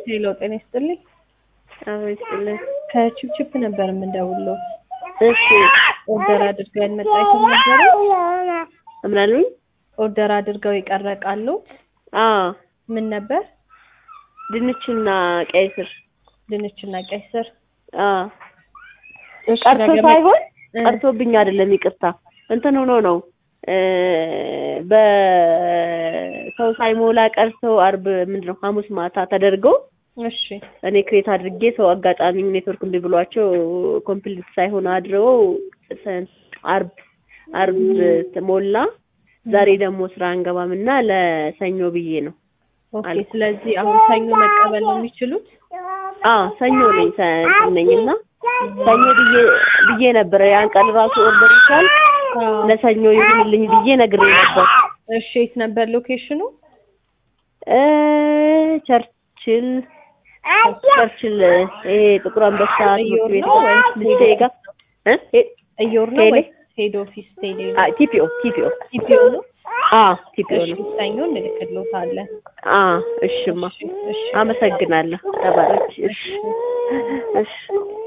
ሄሎ ጤና ይስጥልኝ። አዎ ይስጥልኝ። ከቺፕቺፕ ነበር የምንደውለው። እሺ ኦርደር አድርገው ያልመጣ አይተም ነበረ። ምን አሉኝ? ኦርደር አድርገው ይቀረቃሉ። አዎ ምን ነበር? ድንችና ቀይ ስር። ድንችና ቀይ ስር። አዎ እሺ፣ ቀርቶ ነገ መ- ሳይሆን እ፣ ቀርቶብኝ አይደለም፣ ይቅርታ እንትን ሆኖ ነው እ በሰው ሳይሞላ ቀርቶ አርብ ምንድን ነው ሐሙስ ማታ ተደርገው እሺ እኔ ክሬት አድርጌ ሰው አጋጣሚ ኔትወርክ እምቢ ብሏቸው ኮምፕሊት ሳይሆን አድረው ሰ- አርብ አርብ ሞላ። ዛሬ ደግሞ ስራ አንገባም እና ለሰኞ ብዬ ነው። ኦኬ። አልኩ። ስለዚህ አሁን ሰኞ መቀበል ነው የሚችሉት? አዎ ሰኞ ነኝ ሰ- እንትን ነኝ እና ሰኞ ብዬ ብዬ ነበረ ያን ቀን ራሱ ኦርደር ይቻል አዎ። ለሰኞ ይሁንልኝ ብዬ ነግሬ ነበር። እሺ የት ነበር ሎኬሽኑ? እ ቸርችል ቸርችል ይሄ ጥቁር አንበሳ እዮር ትምህርት ቤት ነው ወይስ ልጅቴ ጋር እ ሄ- እዮር ነው ቴሌ? ወይስ ሄድ ኦፊስ ቴሌ? አ ቲፒኦ ቲፒኦ ኢፒኦ ነው? አ ቲፒኦ እሺ ነው። ሰኞ እንልክልዎታለን። አ እሽማ እሺ እሺ አመሰግናለሁ። ተባረክ። እሺ እሺ